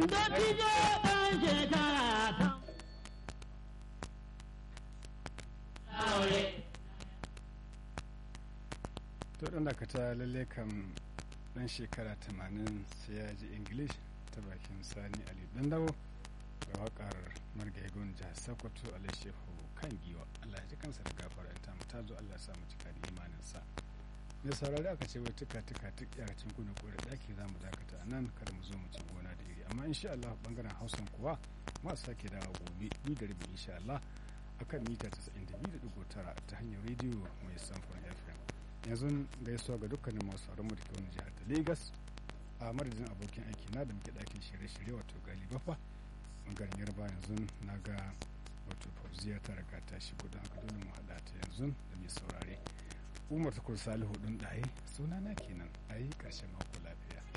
Dattijo ɗan shekara ta. Aure. to dan dakata lalle kam dan shekara 80 sai ya ji english ta bakin sani ali dandawo ga wakar margaigon jihar sokoto alai shehu kan giwa allah ya ji kansa da gafara ta mu ta zo allah ya samu cika da imaninsa da saurari aka ce wai tuka tuka tuk yaracin kuna kore daki za mu dakata a nan kada mu zo mu ci gona da iri amma insha allah bangaren hausan kuwa ma sake dawo gobe ni da rabi insha allah akan mita 92.9 ta hanyar rediyo mai samfon fm yanzu gaisuwa ga dukkanin masu sauran mu da ke wani jihar ta Legas a madadin abokin aiki na da muke ɗakin shirye-shirye wato gali bafa bangaren yarba yanzu na ga wato fauziya ta riga ta shigo don aka dole mu haɗa ta yanzu da mai saurare umar tukur salihu ɗin ɗaye suna na kenan a yi ƙarshen mako lafiya